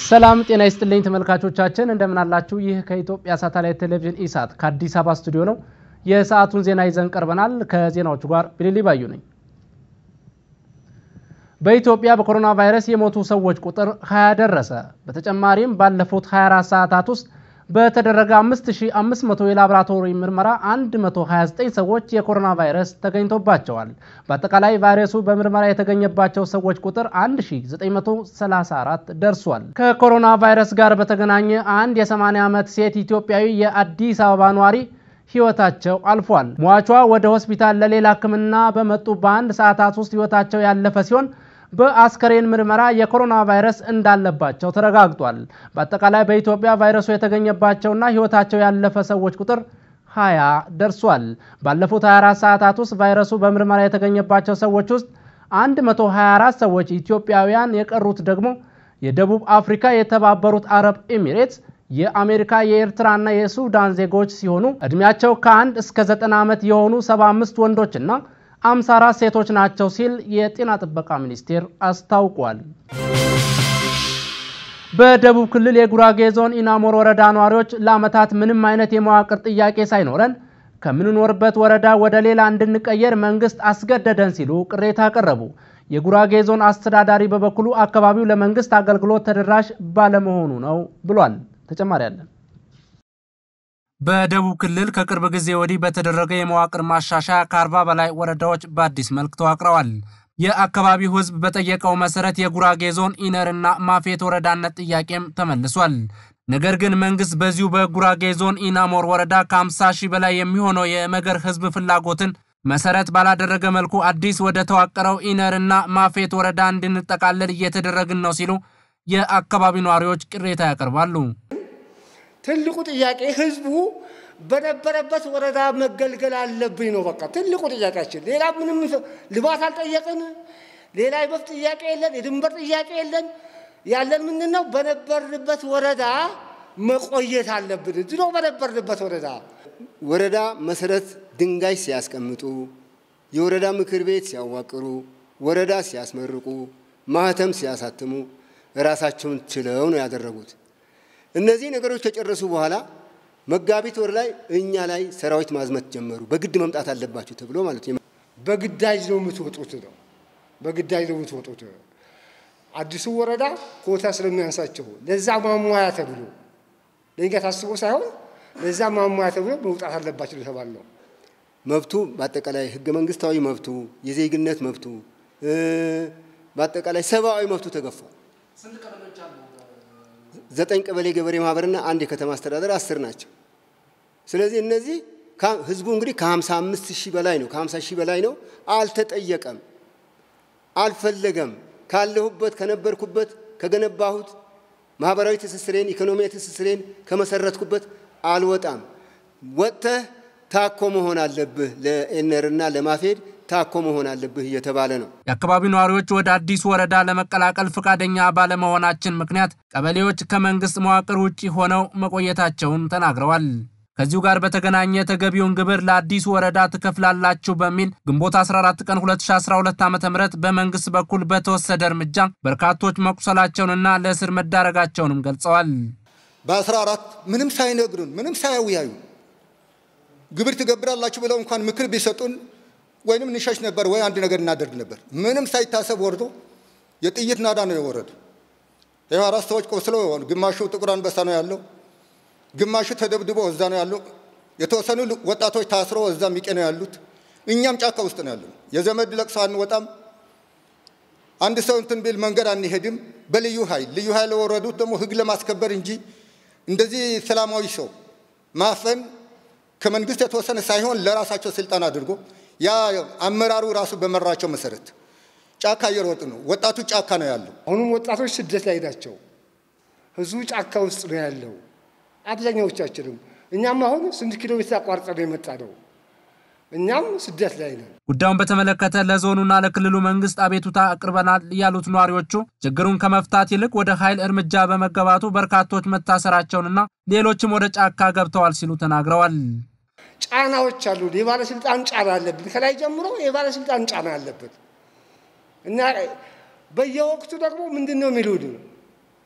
ሰላም ጤና ይስጥልኝ ተመልካቾቻችን፣ እንደምን አላችሁ? ይህ ከኢትዮጵያ ሳተላይት ቴሌቪዥን ኢሳት ከአዲስ አበባ ስቱዲዮ ነው። የሰዓቱን ዜና ይዘን ቀርበናል። ከዜናዎቹ ጋር ቢሊሊ ባዩ ነኝ። በኢትዮጵያ በኮሮና ቫይረስ የሞቱ ሰዎች ቁጥር 20 ደረሰ። በተጨማሪም ባለፉት 24 ሰዓታት ውስጥ በተደረገ 5500 የላቦራቶሪ ምርመራ 129 ሰዎች የኮሮና ቫይረስ ተገኝቶባቸዋል። በአጠቃላይ ቫይረሱ በምርመራ የተገኘባቸው ሰዎች ቁጥር 1934 ደርሷል። ከኮሮና ቫይረስ ጋር በተገናኘ አንድ የ80 ዓመት ሴት ኢትዮጵያዊ የአዲስ አበባ ነዋሪ ህይወታቸው አልፏል። ሟቿ ወደ ሆስፒታል ለሌላ ሕክምና በመጡ በአንድ ሰዓታት ውስጥ ህይወታቸው ያለፈ ሲሆን በአስከሬን ምርመራ የኮሮና ቫይረስ እንዳለባቸው ተረጋግጧል። በአጠቃላይ በኢትዮጵያ ቫይረሱ የተገኘባቸውና ህይወታቸው ያለፈ ሰዎች ቁጥር 20 ደርሷል። ባለፉት 24 ሰዓታት ውስጥ ቫይረሱ በምርመራ የተገኘባቸው ሰዎች ውስጥ 124 ሰዎች ኢትዮጵያውያን፣ የቀሩት ደግሞ የደቡብ አፍሪካ፣ የተባበሩት አረብ ኤሚሬትስ የአሜሪካ የኤርትራና የሱዳን ዜጎች ሲሆኑ እድሜያቸው ከአንድ እስከ ዘጠና ዓመት የሆኑ 75 ወንዶችና 54 ሴቶች ናቸው ሲል የጤና ጥበቃ ሚኒስቴር አስታውቋል። በደቡብ ክልል የጉራጌ ዞን ኢናሞር ወረዳ ነዋሪዎች ለዓመታት ምንም አይነት የመዋቅር ጥያቄ ሳይኖረን ከምንኖርበት ወረዳ ወደ ሌላ እንድንቀየር መንግስት አስገደደን ሲሉ ቅሬታ አቀረቡ። የጉራጌ ዞን አስተዳዳሪ በበኩሉ አካባቢው ለመንግስት አገልግሎት ተደራሽ ባለመሆኑ ነው ብሏል። ተጨማሪ አለን። በደቡብ ክልል ከቅርብ ጊዜ ወዲህ በተደረገ የመዋቅር ማሻሻያ ከአርባ በላይ ወረዳዎች በአዲስ መልክ ተዋቅረዋል። የአካባቢው ሕዝብ በጠየቀው መሰረት የጉራጌ ዞን ኢነርና ማፌት ወረዳነት ጥያቄም ተመልሷል። ነገር ግን መንግስት በዚሁ በጉራጌ ዞን ኢናሞር ወረዳ ከ50 ሺህ በላይ የሚሆነው የመገር ሕዝብ ፍላጎትን መሰረት ባላደረገ መልኩ አዲስ ወደ ተዋቀረው ኢነርና ማፌት ወረዳ እንድንጠቃለል እየተደረግን ነው ሲሉ የአካባቢው ነዋሪዎች ቅሬታ ያቀርባሉ። ትልቁ ጥያቄ ህዝቡ በነበረበት ወረዳ መገልገል አለብኝ ነው። በቃ ትልቁ ጥያቄያችን። ሌላ ምንም ልማት አልጠየቅን። ሌላ የመብት ጥያቄ የለን፣ የድንበር ጥያቄ የለን። ያለን ምንድን ነው? በነበርንበት ወረዳ መቆየት አለብን። ድሮ በነበርንበት ወረዳ ወረዳ መሰረት ድንጋይ ሲያስቀምጡ፣ የወረዳ ምክር ቤት ሲያዋቅሩ፣ ወረዳ ሲያስመርቁ፣ ማህተም ሲያሳትሙ ራሳቸውን ችለው ነው ያደረጉት። እነዚህ ነገሮች ከጨረሱ በኋላ መጋቢት ወር ላይ እኛ ላይ ሰራዊት ማዝመት ጀመሩ። በግድ መምጣት አለባቸው ተብሎ ማለት ነው። በግዳጅ ነው የምትወጡት ነው። በግዳጅ ነው የምትወጡት። አዲሱ ወረዳ ኮታ ስለሚያንሳቸው ለዛ ማሟያ ተብሎ ለእኛ ታስቦ ሳይሆን ለዛ ማሟያ ተብሎ መውጣት አለባቸው የተባል ነው። መብቱ በአጠቃላይ ህገ መንግስታዊ መብቱ፣ የዜግነት መብቱ፣ በአጠቃላይ ሰብአዊ መብቱ ተገፏል። ዘጠኝ ቀበሌ ገበሬ ማህበርና አንድ የከተማ አስተዳደር አስር ናቸው። ስለዚህ እነዚህ ህዝቡ እንግዲህ ከ55 ሺህ በላይ ነው፣ ከ50 ሺህ በላይ ነው። አልተጠየቀም፣ አልፈለገም። ካለሁበት ከነበርኩበት ከገነባሁት ማህበራዊ ትስስሬን ኢኮኖሚያዊ ትስስሬን ከመሰረትኩበት አልወጣም። ወጥተህ ታኮ መሆን አለብህ፣ ለኤነርና ለማፌድ ታኮ መሆን አለብህ እየተባለ ነው። የአካባቢው ነዋሪዎች ወደ አዲሱ ወረዳ ለመቀላቀል ፈቃደኛ ባለመሆናችን ምክንያት ቀበሌዎች ከመንግስት መዋቅር ውጭ ሆነው መቆየታቸውን ተናግረዋል። ከዚሁ ጋር በተገናኘ ተገቢውን ግብር ለአዲሱ ወረዳ ትከፍላላችሁ በሚል ግንቦት 14 ቀን 2012 ዓ ም በመንግስት በኩል በተወሰደ እርምጃ በርካቶች መቁሰላቸውንና ለእስር መዳረጋቸውንም ገልጸዋል። በ14 ምንም ሳይነግሩን ምንም ሳያውያዩ ግብር ትገብራላችሁ ብለው እንኳን ምክር ቢሰጡን ወይንም እንሸሽ ነበር ወይ አንድ ነገር እናደርግ ነበር። ምንም ሳይታሰብ ወርዶ የጥይት ናዳ ነው የወረዱ። ይኸው አራት ሰዎች ቆስለው ግማሹ ጥቁር አንበሳ ነው ያለው፣ ግማሹ ተደብድቦ እዛ ነው ያለው። የተወሰኑ ወጣቶች ታስሮ እዛ ሚቄ ነው ያሉት። እኛም ጫካ ውስጥ ነው ያለው። የዘመድ ለቅሶ አንወጣም። አንድ ሰው እንትን ቢል መንገድ አንሄድም። በልዩ ኃይል ልዩ ኃይል የወረዱት ደግሞ ህግ ለማስከበር እንጂ እንደዚህ ሰላማዊ ሰው ማፈን ከመንግስት የተወሰነ ሳይሆን ለራሳቸው ስልጣን አድርጎ ያ አመራሩ ራሱ በመራቸው መሰረት ጫካ እየሮጡ ነው። ወጣቱ ጫካ ነው ያለው። አሁንም ወጣቶች ስደት ላይ ናቸው። ህዝቡ ጫካ ውስጥ ነው ያለው አብዛኛዎቻችንም። እኛም አሁን ስንት ኪሎ ሜትር አቋርጠን የመጣ ነው። እኛም ስደት ላይ ነን። ጉዳዩን በተመለከተ ለዞኑና ለክልሉ መንግስት አቤቱታ አቅርበናል ያሉት ነዋሪዎቹ ችግሩን ከመፍታት ይልቅ ወደ ኃይል እርምጃ በመገባቱ በርካቶች መታሰራቸውንና ሌሎችም ወደ ጫካ ገብተዋል ሲሉ ተናግረዋል። ጫናዎች አሉ። የባለስልጣን ጫና አለብን። ከላይ ጀምሮ የባለስልጣን ጫና አለብን እና በየወቅቱ ደግሞ ምንድን ነው የሚሉን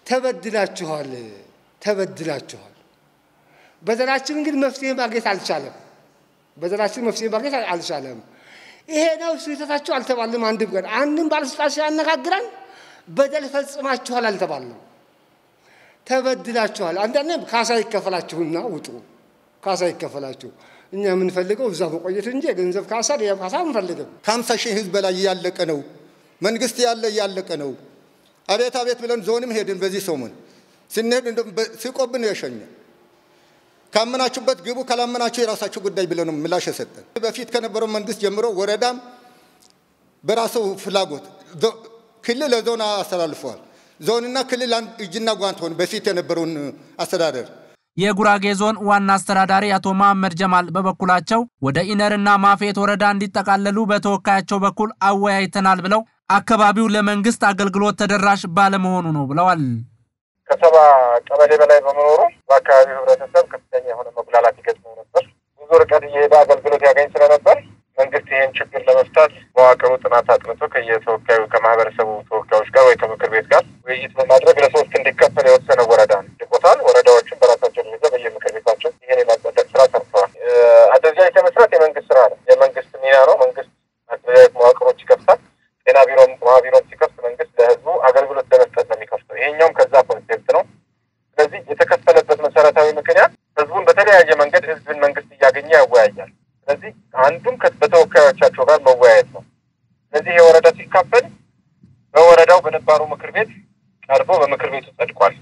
ተበድላችኋል፣ ተበድላችኋል። በዘራችን ግን መፍትሄ ማግኘት አልቻለም። በዘራችን መፍትሄ ማግኘት አልቻለም። ይሄ ነው ስህተታችሁ አልተባልም። አንድም ቀን አንድም ባለስልጣን ሲያነጋግረን በደል ፈጽማችኋል አልተባልም። ተበድላችኋል። አንዳንዴም ካሳ ይከፈላችሁና ውጡ፣ ካሳ ይከፈላችሁ። እኛ የምንፈልገው እዛ መቆየት እንጂ የገንዘብ ካሳ ሌላ ካሳ አንፈልግም። ከሀምሳ ሺህ ህዝብ በላይ እያለቀ ነው። መንግስት ያለ እያለቀ ነው። አቤት አቤት ብለን ዞንም ሄድን። በዚህ ሰሞን ስንሄድ ሲቆብን የሸኘ ካመናችሁበት ግቡ፣ ካላመናችሁ የራሳችሁ ጉዳይ ብለን ነው ምላሽ የሰጠን። በፊት ከነበረው መንግስት ጀምሮ ወረዳም በራሱ ፍላጎት ክልል ለዞን አስተላልፈዋል። ዞንና ክልል እጅና ጓንት ሆን በፊት የነበረውን አስተዳደር የጉራጌ ዞን ዋና አስተዳዳሪ አቶ መሐመድ ጀማል በበኩላቸው ወደ ኢነርና ማፌት ወረዳ እንዲጠቃለሉ በተወካያቸው በኩል አወያይተናል ብለው አካባቢው ለመንግስት አገልግሎት ተደራሽ ባለመሆኑ ነው ብለዋል። ከሰባ ቀበሌ በላይ በመኖሩ በአካባቢው ህብረተሰብ ከፍተኛ የሆነ መጉላላት ይገጥመው ነበር። ብዙ ርቀት እየሄደ አገልግሎት ያገኝ ስለነበር መንግስት ይህን ችግር ለመፍታት መዋቅሩ ጥናት አጥንቶ ከየተወካዩ ከማህበረሰቡ ተወካዮች ጋር ወይ ከምክር ቤት ጋር ውይይት በማድረግ ለሶስት እንዲከፈል የወሰነ ወረዳ ልቆታል። ወረዳዎችን በራሳቸው ደረጃ በየምክር ቤታቸው ይህን የማጸደቅ ስራ ሰርተዋል። አደረጃጀት የመስራት የመንግስት ስራ ነው፣ የመንግስት ሚና ነው። መንግስት አደረጃጀት መዋቅሮች ይከፍታል። ጤና ቢሮም ውሃ ቢሮም ሲከፍት መንግስት ለህዝቡ አገልግሎት ለመስጠት ነው የሚከፍተው። ይሄኛውም ከዛ ኮንሴፕት ነው። ስለዚህ የተከፈለበት መሰረታዊ ምክንያት ህዝቡን በተለያየ መንገድ ህዝብን መንግስት እያገኘ ያወያያል። ስለዚህ አንዱም በተወካዮቻቸው ጋር መወያየት ነው። ስለዚህ የወረዳ ሲካፈል በወረዳው በነባሩ ምክር ቤት ቀርቦ በምክር ቤቱ ጸድቋል።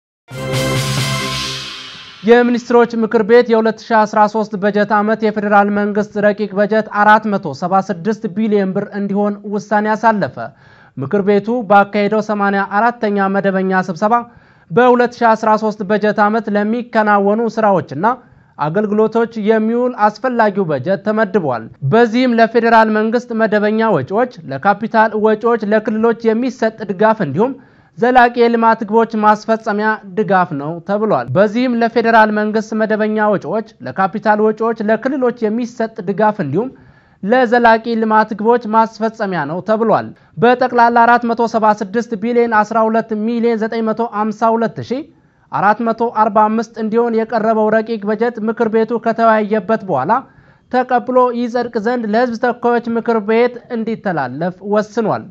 የሚኒስትሮች ምክር ቤት የ2013 በጀት ዓመት የፌዴራል መንግስት ረቂቅ በጀት 476 ቢሊዮን ብር እንዲሆን ውሳኔ አሳለፈ። ምክር ቤቱ ባካሄደው 84ተኛ መደበኛ ስብሰባ በ2013 በጀት ዓመት ለሚከናወኑ ስራዎችና አገልግሎቶች የሚውል አስፈላጊው በጀት ተመድቧል። በዚህም ለፌዴራል መንግስት መደበኛ ወጪዎች፣ ለካፒታል ወጪዎች፣ ለክልሎች የሚሰጥ ድጋፍ እንዲሁም ዘላቂ የልማት ግቦች ማስፈጸሚያ ድጋፍ ነው ተብሏል። በዚህም ለፌዴራል መንግስት መደበኛ ወጪዎች፣ ለካፒታል ወጪዎች፣ ለክልሎች የሚሰጥ ድጋፍ እንዲሁም ለዘላቂ ልማት ግቦች ማስፈጸሚያ ነው ተብሏል። በጠቅላላ 476 ቢሊዮን 12 ሚሊዮን 952 ሺህ 445 እንዲሆን የቀረበው ረቂቅ በጀት ምክር ቤቱ ከተወያየበት በኋላ ተቀብሎ ይጸድቅ ዘንድ ለሕዝብ ተወካዮች ምክር ቤት እንዲተላለፍ ወስኗል።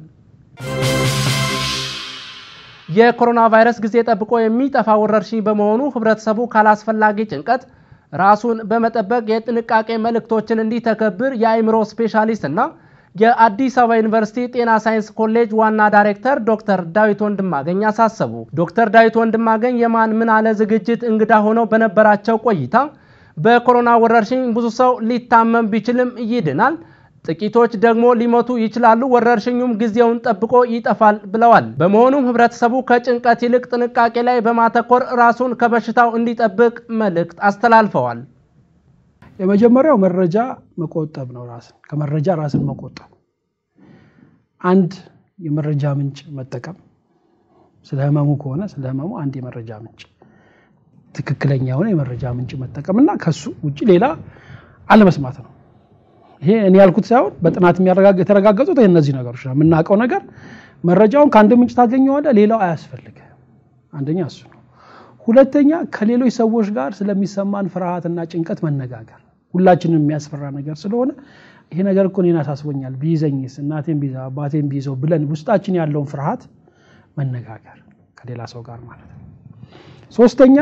የኮሮና ቫይረስ ጊዜ ጠብቆ የሚጠፋ ወረርሽኝ በመሆኑ ህብረተሰቡ ካላስፈላጊ ጭንቀት ራሱን በመጠበቅ የጥንቃቄ መልእክቶችን እንዲተገብር የአእምሮ ስፔሻሊስት እና የአዲስ አበባ ዩኒቨርሲቲ ጤና ሳይንስ ኮሌጅ ዋና ዳይሬክተር ዶክተር ዳዊት ወንድማገኝ አሳሰቡ። ዶክተር ዳዊት ወንድማገኝ የማን ምን አለ ዝግጅት እንግዳ ሆነው በነበራቸው ቆይታ በኮሮና ወረርሽኝ ብዙ ሰው ሊታመም ቢችልም ይድናል፣ ጥቂቶች ደግሞ ሊሞቱ ይችላሉ፣ ወረርሽኙም ጊዜውን ጠብቆ ይጠፋል ብለዋል። በመሆኑም ህብረተሰቡ ከጭንቀት ይልቅ ጥንቃቄ ላይ በማተኮር ራሱን ከበሽታው እንዲጠብቅ መልእክት አስተላልፈዋል። የመጀመሪያው መረጃ መቆጠብ ነው። ራስን ከመረጃ ራስን መቆጠብ፣ አንድ የመረጃ ምንጭ መጠቀም፣ ስለ ህመሙ ከሆነ ስለ ህመሙ አንድ የመረጃ ምንጭ ትክክለኛ የሆነ የመረጃ ምንጭ መጠቀም እና ከሱ ውጭ ሌላ አለመስማት ነው። ይሄ እኔ ያልኩት ሳይሆን በጥናት የተረጋገጡት እነዚህ ነገሮች ነው። የምናውቀው ነገር መረጃውን ከአንድ ምንጭ ታገኘዋለህ፣ ሌላው አያስፈልግ። አንደኛ እሱ ነው። ሁለተኛ ከሌሎች ሰዎች ጋር ስለሚሰማን ፍርሃትና ጭንቀት መነጋገር ሁላችንም የሚያስፈራ ነገር ስለሆነ ይሄ ነገር እኮ እኔን አሳስቦኛል፣ ቢይዘኝስ፣ እናቴን ቢይዘው፣ አባቴን ቢይዘው ብለን ውስጣችን ያለውን ፍርሃት መነጋገር ከሌላ ሰው ጋር ማለት ነው። ሶስተኛ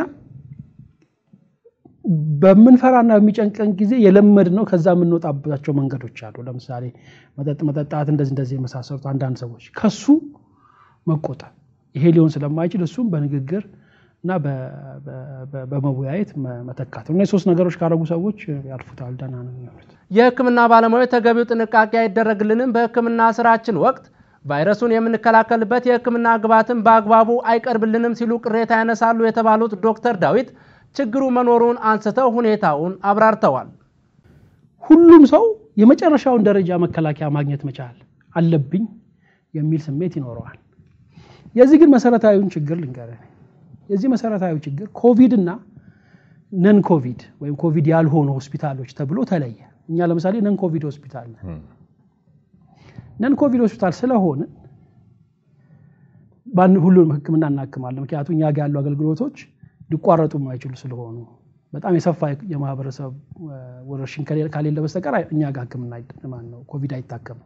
በምንፈራና በሚጨንቀን ጊዜ የለመድ ነው ከዛ የምንወጣባቸው መንገዶች አሉ። ለምሳሌ መጠጥ መጠጣት፣ እንደዚህ እንደዚህ የመሳሰሉት አንዳንድ ሰዎች ከሱ መቆጠብ ይሄ ሊሆን ስለማይችል እሱም በንግግር እና በመወያየት መተካት ነው። እነዚህ ሶስት ነገሮች ካደረጉ ሰዎች ያልፉታል፣ ደህና ነው የሚሆኑት። የሕክምና ባለሙያዎች ተገቢው ጥንቃቄ አይደረግልንም፣ በሕክምና ስራችን ወቅት ቫይረሱን የምንከላከልበት የሕክምና ግብዓትን በአግባቡ አይቀርብልንም ሲሉ ቅሬታ ያነሳሉ የተባሉት ዶክተር ዳዊት ችግሩ መኖሩን አንስተው ሁኔታውን አብራርተዋል። ሁሉም ሰው የመጨረሻውን ደረጃ መከላከያ ማግኘት መቻል አለብኝ የሚል ስሜት ይኖረዋል። የዚህ ግን መሰረታዊውን ችግር ልንገርህ። የዚህ መሰረታዊ ችግር ኮቪድ እና ነን ኮቪድ ወይም ኮቪድ ያልሆኑ ሆስፒታሎች ተብሎ ተለየ። እኛ ለምሳሌ ነን ኮቪድ ሆስፒታል ነን። ነን ኮቪድ ሆስፒታል ስለሆነ ሁሉንም ሕክምና እናክማለን። ምክንያቱም እኛ ጋር ያሉ አገልግሎቶች ሊቋረጡ የማይችሉ ስለሆኑ በጣም የሰፋ የማህበረሰብ ወረርሽኝ ከሌለ በስተቀር እኛ ጋር ሕክምና ማን ነው ኮቪድ አይታከምም።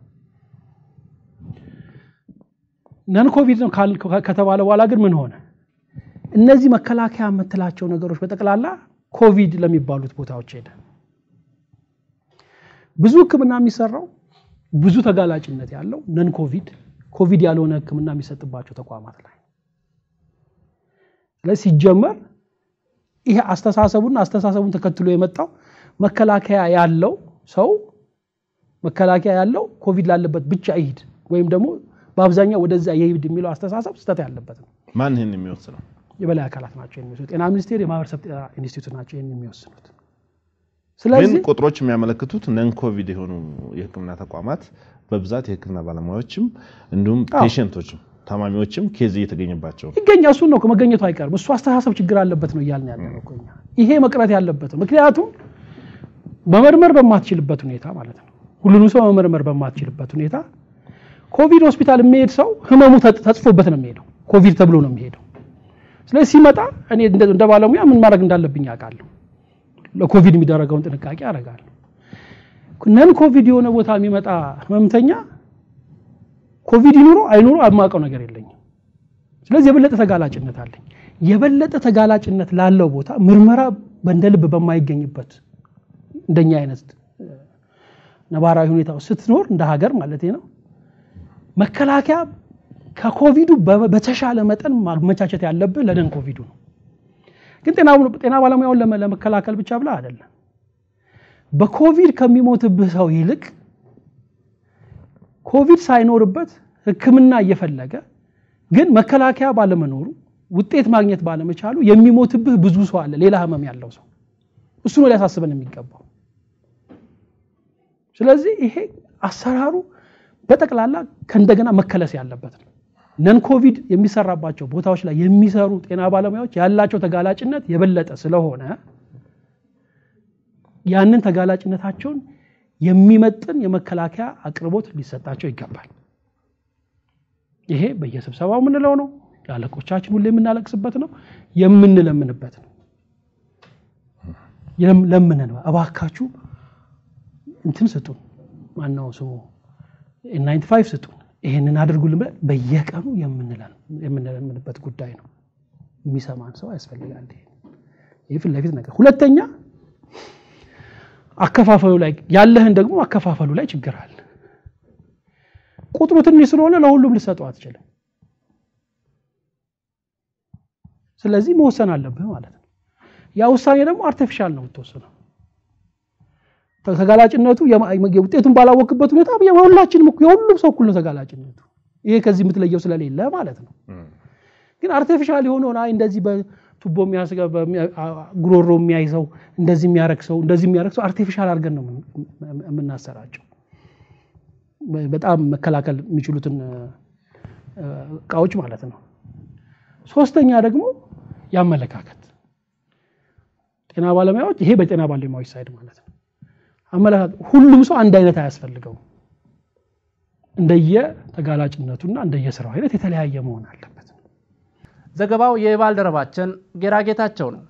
ነን ኮቪድ ነው ከተባለ በኋላ ግን ምን ሆነ? እነዚህ መከላከያ የምትላቸው ነገሮች በጠቅላላ ኮቪድ ለሚባሉት ቦታዎች ሄደ። ብዙ ህክምና የሚሰራው ብዙ ተጋላጭነት ያለው ነን ኮቪድ ኮቪድ ያልሆነ ህክምና የሚሰጥባቸው ተቋማት ላይ ስለዚህ ሲጀመር ይሄ አስተሳሰቡና አስተሳሰቡን ተከትሎ የመጣው መከላከያ ያለው ሰው መከላከያ ያለው ኮቪድ ላለበት ብቻ ይሂድ ወይም ደግሞ በአብዛኛው ወደዛ የሂድ የሚለው አስተሳሰብ ስህተት ያለበት ነው። ማን ይህን የሚወስነው? የበላይ አካላት ናቸው የሚወስኑት። ጤና ሚኒስቴር፣ የማህበረሰብ ጤና ኢንስቲትዩት ናቸው ይህን የሚወስኑት። ግን ስለዚህ ቁጥሮች የሚያመለክቱት ነን ኮቪድ የሆኑ የህክምና ተቋማት በብዛት የህክምና ባለሙያዎችም እንዲሁም ፔሽንቶችም ታማሚዎችም ኬዝ እየተገኘባቸው ነው። ይገኛ እሱን ነው እኮ መገኘቱ አይቀርም። እሱ አስተሳሰብ ችግር አለበት ነው እያልን ያለ ነው እኮ እኛ። ይሄ መቅረት ያለበት ነው። ምክንያቱም መመርመር በማትችልበት ሁኔታ ማለት ነው ሁሉንም ሰው መመርመር በማትችልበት ሁኔታ ኮቪድ ሆስፒታል የሚሄድ ሰው ህመሙ ተ- ተጽፎበት ነው የሚሄደው። ኮቪድ ተብሎ ነው የሚሄደው። ስለዚህ ሲመጣ እኔ እንደ እንደ ባለሙያ ምን ማድረግ እንዳለብኝ አውቃለሁ። ለኮቪድ የሚደረገውን ጥንቃቄ አደርጋለሁ። ነን ኮቪድ የሆነ ቦታ የሚመጣ ህመምተኛ ኮቪድ ይኑሮ አይኑሮ የማውቀው ነገር የለኝም። ስለዚህ የበለጠ ተጋላጭነት አለኝ። የበለጠ ተጋላጭነት ላለው ቦታ ምርመራ በእንደ ልብ በማይገኝበት እንደኛ አይነት እ፣ ነባራዊ ሁኔታ ውስጥ ስትኖር እንደ ሀገር ማለት ነው መከላከያ ከኮቪዱ በ- በተሻለ መጠን ማመቻቸት ያለብህ ለነን ኮቪዱ ነው። ግን ጤና ጤና ባለሙያውን ለመ- ለመከላከል ብቻ ብላ አይደለም። በኮቪድ ከሚሞትብህ ሰው ይልቅ ኮቪድ ሳይኖርበት ሕክምና እየፈለገ ግን መከላከያ ባለመኖሩ ውጤት ማግኘት ባለመቻሉ የሚሞትብህ ብዙ ሰው አለ፣ ሌላ ህመም ያለው ሰው። እሱ ነው ሊያሳስበን የሚገባው። ስለዚህ ይሄ አሰራሩ በጠቅላላ ከእንደገና መከለስ ያለበት ነው። ነን ኮቪድ የሚሰራባቸው ቦታዎች ላይ የሚሰሩ ጤና ባለሙያዎች ያላቸው ተጋላጭነት የበለጠ ስለሆነ ያንን ተጋላጭነታቸውን የሚመጥን የመከላከያ አቅርቦት ሊሰጣቸው ይገባል። ይሄ በየስብሰባው የምንለው ነው። ለአለቆቻችን ሁሌ የምናለቅስበት ነው፣ የምንለምንበት ነው። የለም- ለምነን እባካችሁ እንትን ስጡን፣ ማነው ስሙ ናይንቲ ፋይቭ ስጡን፣ ይሄንን አድርጉልን ብለን በየቀኑ የምንለን- የምንለምንበት ጉዳይ ነው። የሚሰማን ሰው ያስፈልጋል። ይሄ ይህ ፊት ለፊት ነገር። ሁለተኛ አከፋፈሉ ላይ ያለህን ደግሞ አከፋፈሉ ላይ ችግር አለ። ቁጥሩ ትንሽ ስለሆነ ለሁሉም ልሰጠው አትችልም። ስለዚህ መወሰን አለብህ ማለት ነው። ያ ውሳኔ ደግሞ አርቲፊሻል ነው የምትወስነው። ተጋላጭነቱ የማ- ውጤቱን ባላወቅበት ሁኔታ የሁላችንም እኮ- የሁሉም ሰው እኩል ነው ተጋላጭነቱ። ይሄ ከዚህ የምትለየው ስለሌለ ማለት ነው። ግን አርቲፊሻል የሆነውን አይ እንደዚህ በቱቦ የሚያስገ በሚያ- አ- ጉሮሮ የሚያይ ሰው እንደዚህ የሚያረግ ሰው እንደዚህ የሚያረግ ሰው አርቲፊሻል አድርገን ነው የምን- የምናሰራጨው። በ- በጣም መከላከል የሚችሉትን እ፣ እቃዎች ማለት ነው። ሶስተኛ ደግሞ የአመለካከት ጤና ባለሙያዎች ይሄ በጤና ባለሙያዎች ሳይድ ማለት ነው። አመለካከት ሁሉም ሰው አንድ አይነት አያስፈልገው። እንደየ ተጋላጭነቱና እንደየስራው አይነት የተለያየ መሆን አለበት። ዘገባው የባልደረባችን ጌራ ጌታቸው ነው።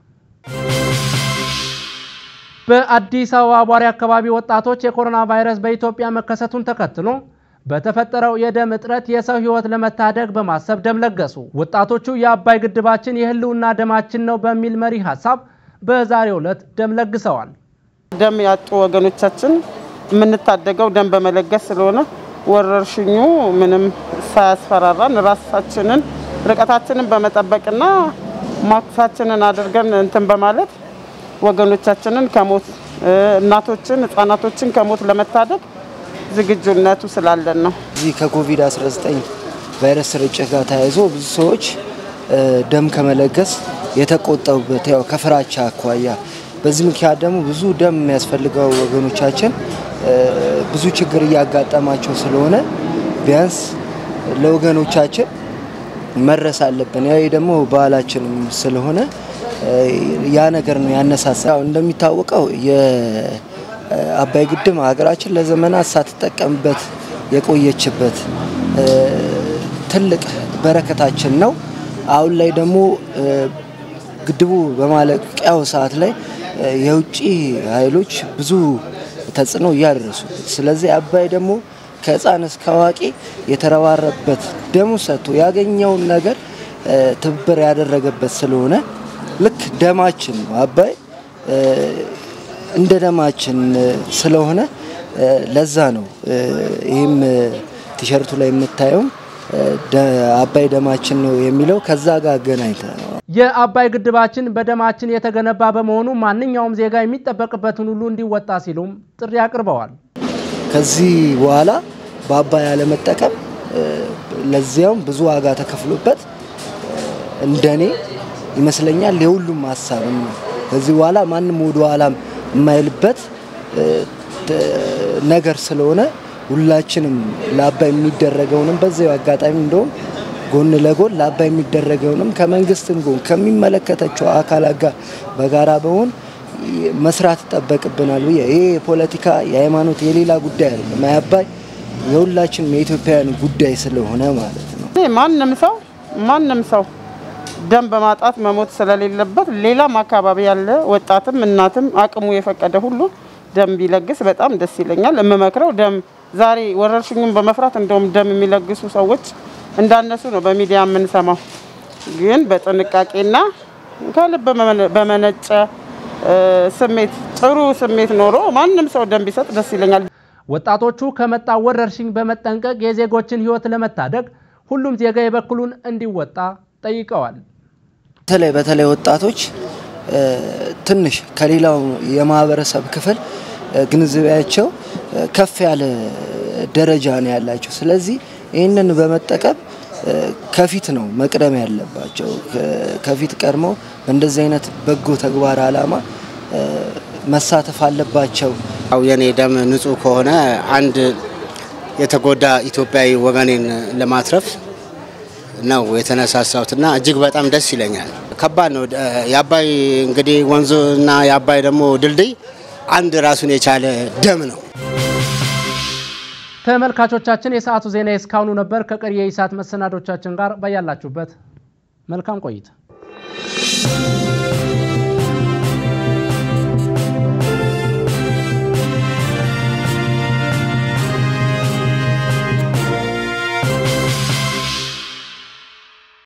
በአዲስ አበባ ቧሪ አካባቢ ወጣቶች የኮሮና ቫይረስ በኢትዮጵያ መከሰቱን ተከትሎ በተፈጠረው የደም እጥረት የሰው ሕይወት ለመታደግ በማሰብ ደም ለገሱ። ወጣቶቹ የአባይ ግድባችን የህልውና ደማችን ነው በሚል መሪ ሀሳብ በዛሬው ዕለት ደም ለግሰዋል። ደም ያጡ ወገኖቻችን የምንታደገው ደም በመለገስ ስለሆነ ወረርሽኙ ምንም ሳያስፈራራን ራሳችንን ርቀታችንን በመጠበቅና ማክሳችንን አድርገን እንትን በማለት ወገኖቻችንን ከሞት እ፣ እናቶችን፣ ህጻናቶችን ከሞት ለመታደግ ዝግጁነቱ ስላለን ነው። እዚህ ከኮቪድ-19 ቫይረስ ስርጭት ጋር ተያይዞ ብዙ ሰዎች እ፣ ደም ከመለገስ የተቆጠቡበት ያው ከፍራቻ አኳያ፣ በዚህ ምክንያት ደግሞ ብዙ ደም የሚያስፈልገው ወገኖቻችን እ፣ ብዙ ችግር እያጋጠማቸው ስለሆነ ቢያንስ ለወገኖቻችን መድረስ አለብን። ያ ደግሞ ባህላችንም ስለሆነ እ፣ ያ ነገር ነው ያነሳሳ። ያው እንደሚታወቀው የአባይ ግድብ ሀገራችን ለዘመናት ሳትጠቀምበት የቆየችበት እ፣ ትልቅ በረከታችን ነው። አሁን ላይ ደግሞ ግድቡ በማለቂያው ሰዓት ላይ የውጭ ኃይሎች ብዙ ተጽዕኖ እያደረሱ ስለዚህ አባይ ደግሞ ከህፃን እስከ አዋቂ የተረባረበት ደሙ ሰጥቶ ያገኘውን ነገር ትብብር ያደረገበት ስለሆነ ልክ ደማችን ነው አባይ እንደ ደማችን ስለሆነ ለዛ ነው ይህም ቲሸርቱ ላይ የምታየው አባይ ደማችን ነው የሚለው ከዛ ጋር አገናኝተ ነው። የአባይ ግድባችን በደማችን የተገነባ በመሆኑ ማንኛውም ዜጋ የሚጠበቅበትን ሁሉ እንዲወጣ ሲሉም ጥሪ አቅርበዋል። ከዚህ በኋላ በአባይ አለመጠቀም ለዚያውም ብዙ ዋጋ ተከፍሎበት እንደኔ ይመስለኛል የሁሉም ሀሳብም ነው። ከዚህ በኋላ ማንም ወደ ኋላም የማይልበት ነገር ስለሆነ ሁላችንም ለአባይ የሚደረገውንም በዚያው አጋጣሚ እንደውም ጎን ለጎን ለአባይ የሚደረገውንም ከመንግስትም ጎን ከሚመለከታቸው አካላት ጋር በጋራ በሆን መስራት ይጠበቅብናል ብዬ ይሄ የፖለቲካ የሃይማኖት የሌላ ጉዳይ አይደለም። አባይ የሁላችንም የኢትዮጵያውያን ጉዳይ ስለሆነ ማለት ነው። ማንም ሰው ማንም ሰው ደም በማጣት መሞት ስለሌለበት ሌላም አካባቢ ያለ ወጣትም እናትም አቅሙ የፈቀደ ሁሉ ደም ቢለግስ በጣም ደስ ይለኛል። የምመክረው ደም ዛሬ ወረርሽኙን በመፍራት እንደውም ደም የሚለግሱ ሰዎች እንዳነሱ ነው በሚዲያ የምንሰማው። ግን በጥንቃቄና ከልብ በመነጨ ስሜት ጥሩ ስሜት ኖሮ ማንም ሰው ደም ቢሰጥ ደስ ይለኛል። ወጣቶቹ ከመጣው ወረርሽኝ በመጠንቀቅ የዜጎችን ሕይወት ለመታደግ ሁሉም ዜጋ የበኩሉን እንዲወጣ ጠይቀዋል። በተለይ በተለይ ወጣቶች ትንሽ ከሌላው የማህበረሰብ ክፍል ግንዛቤያቸው ከፍ ያለ ደረጃ ነው ያላቸው። ስለዚህ ይህንን በመጠቀም ከፊት ነው መቅደም ያለባቸው። ከፊት ቀድመው በእንደዚህ አይነት በጎ ተግባር አላማ መሳተፍ አለባቸው። ያው የኔ ደም ንጹህ ከሆነ አንድ የተጎዳ ኢትዮጵያዊ ወገኔን ለማትረፍ ነው የተነሳሳሁትና እጅግ በጣም ደስ ይለኛል። ከባድ ነው። የአባይ እንግዲህ ወንዙና የአባይ ደግሞ ድልድይ አንድ ራሱን የቻለ ደም ነው። ተመልካቾቻችን የሰዓቱ ዜና እስካሁኑ ነበር። ከቀሪ የኢሳት መሰናዶቻችን ጋር ባያላችሁበት መልካም ቆይታ